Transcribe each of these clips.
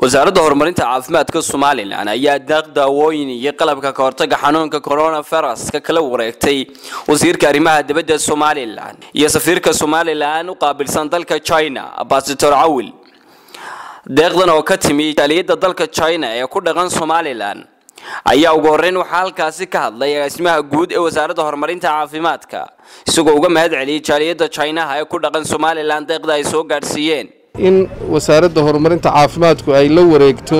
wasaaradda horumarinta caafimaadka somalilan ayaa daaq daawooyin iyo qalabka kahortaga xanuunka coronavirus ka kala wareegtay wasiirka arrimaha dibadda somalilan iyo safiirka somalilan u qaabilsan dalka china ambasador cawil deeqdan oo ka timi jaaliyadda dalka china ee ku dhaqan somalilan ayaa ugu horreyn waxaa halkaasi ka hadlay agaasimaha guud ee wasaaradda horumarinta caafimaadka isagoo uga mahad celiyay jaaliyadda chinaha ee ku dhaqan somalilan deeqda ay soo gaadhsiiyeen in wasaaradda horumarinta caafimaadku ay la wareegto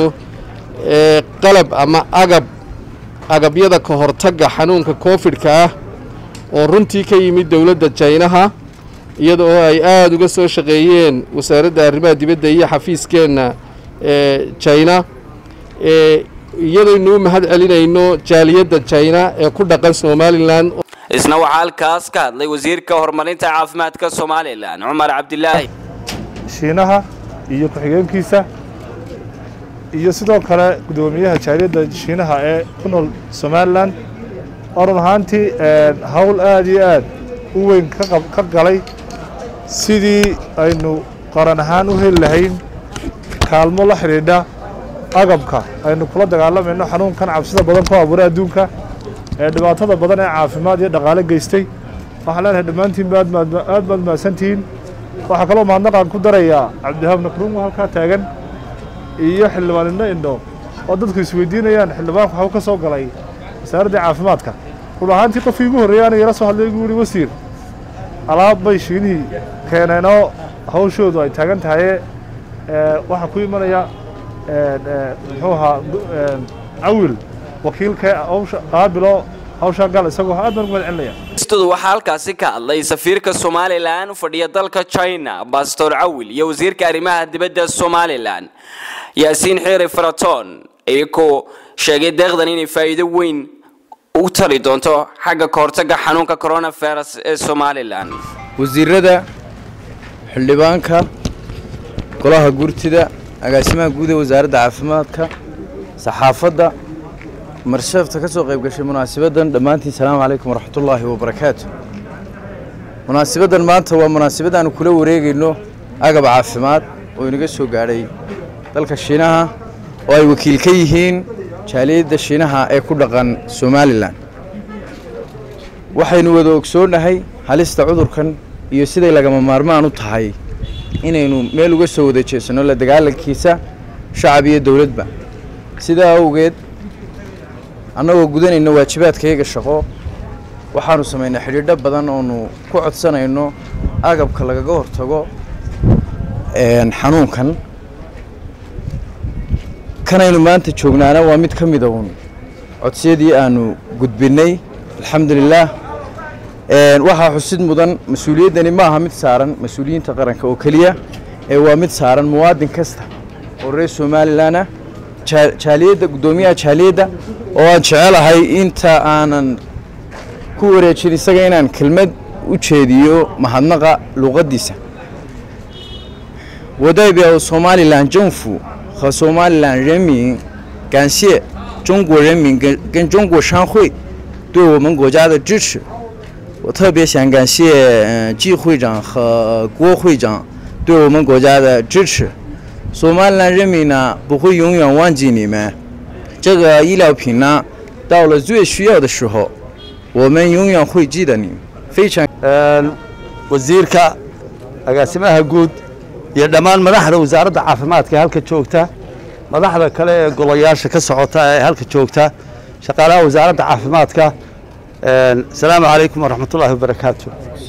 qalab ama agab agabyada ka hortagga xanuunka koofidhka ah oo runtii ka yimid dowladda jaynaha iyada oo ay aada uga soo shaqeeyeen wasaaradda arrimaha dibadda iyo xafiiskeenna ee jayna iyadaynu u mahad celinayno jaaliyadda jayna ee ku dhaqan somalilan isna waxaa halkaas ka hadlay wasiirka horumarinta caafimaadka somalilan cumar cabdilaahi shiinaha iyo ku-xigeenkiisa iyo sidoo kale guddoomiyaha jaaliyadda shiinaha ee ku nool somalilan oo run ahaantii hawl aada iyo aad u weyn ka galay sidii aynu qaran ahaan u heli lahayn kaalmo la xidhiidha agabka aynu kula dagaalamayno xanuunkan cabsida badan ku abuuray adduunka ee dhibaatada badan ee caafimaad iyo dhaqaale geystay waxaan leenahay dhammaantiinba aad baad mahadsantihiin waxaa kaloo mahadnaqaan ku darayaa cabdihaab nakruungo halkaa taagan iyo xildhibaan indho indho oo dadku isweydiinayaan xildhibaanku waxuu ka soo galay wasaaradda caafimaadka run ahaantii qofkii igu horreeyay aniga ila soo hadlay igu yihi wasiir alaab bay shiinihii keeneenoo hawshoodu ay taagan tahaye waxaa ku imanaya muxuu ahaa cawil wakiilka hawsha qaabilo hawshaa gal isagoo aad baan ugu mahad celinaya istadu waxaa halkaasi ka hadlay safiirka somalilan u fadhiya dalka china ambasador cawil iyo wasiirka arrimaha dibadda somalilan yaasiin xiiri faraton iyagoo sheegay deeqdan inay faa'iido weyn u tari doonto xagga kahortaga xanuunka coronavirus ee somalilan wasiirada xildhibaanka golaha gurtida agaasimaha guud ee wasaaradda caafimaadka saxaafadda marsheefta ka soo qayb gashay munaasabaddan dhammaantiin salaamu calaykum waraxmatullaahi wabarakaatu munaasabaddan maanta waa munaasabad aanu kula wareegayno agab caafimaad oo inaga soo gaadhay dalka shiinaha oo ay wakiil ka yihiin jaaliyadda shiinaha ee ku dhaqan somalilan waxaynu wada ogsoonnahay halista cudurkan iyo siday lagama maarmaan u tahay inaynu meel uga soo wada jeesanno la dagaalankiisa shacab iyo dowladba sidaa awgeed annagoo gudanayno waajibaadkayaga shaqo waxaanu samaynay xidhiidho badan oonu ku codsanayno agabka lagaga hortago xanuunkan kanaynu maanta joognaana waa mid ka mida uun codsiyadii aanu gudbinnay alxamdulilaah waxaa xusid mudan mas-uuliyaddani ma aha mid saaran mas-uuliyiinta qaranka oo keliya ee waa mid saaran muwaadin kasta oo reer somalilan ah jaaliyadda guddoomiyaha jaaliyadda oo aan jecelahay inta aanan ku wareejin isaga inaan kelmad u jeediyo mahadnaqa luuqaddiisa 我代表索马里兰政府和索马里兰人民感谢中国人民跟跟中国商会对我们国家的支持。我特别想感谢嗯季会长和郭会长对我们国家的支持。索马里兰人民呢不会永远忘记你们。这个医疗品呢到了最需要的时候，我们永远会记得你们。非常 wasiirka agaasimaha guud iyo dhammaan madaxda wasaaradda caafimaadka ee halka joogta madaxda kale ee golayaasha ka socota ee halka joogta shaqaalaha wasaaradda caafimaadka asalaamu calaykum waraxmatullaahi wabarakaatu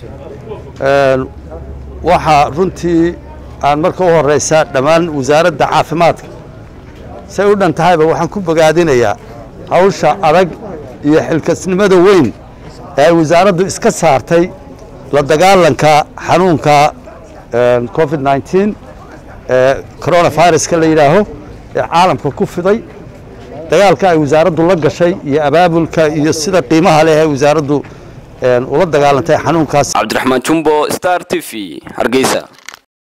waxaa runtii aan marka u horeysa dhammaan wasaaradda caafimaadka say u dhan tahayba waxaan ku bogaadinayaa hawsha adag iyo xilkasnimada weyn ee ay wasaaraddu iska saartay la dagaalanka xanuunka covid nneteen ee coronaviruska la yidhaaho ee caalamka ku fiday dagaalka ay wasaaraddu la gashay iyo abaabulka iyo sida qiimaha leh ee wasaaraddu ula dagaalantay xanuunkaas cabdiraxmaan jumbo star t v hargeysa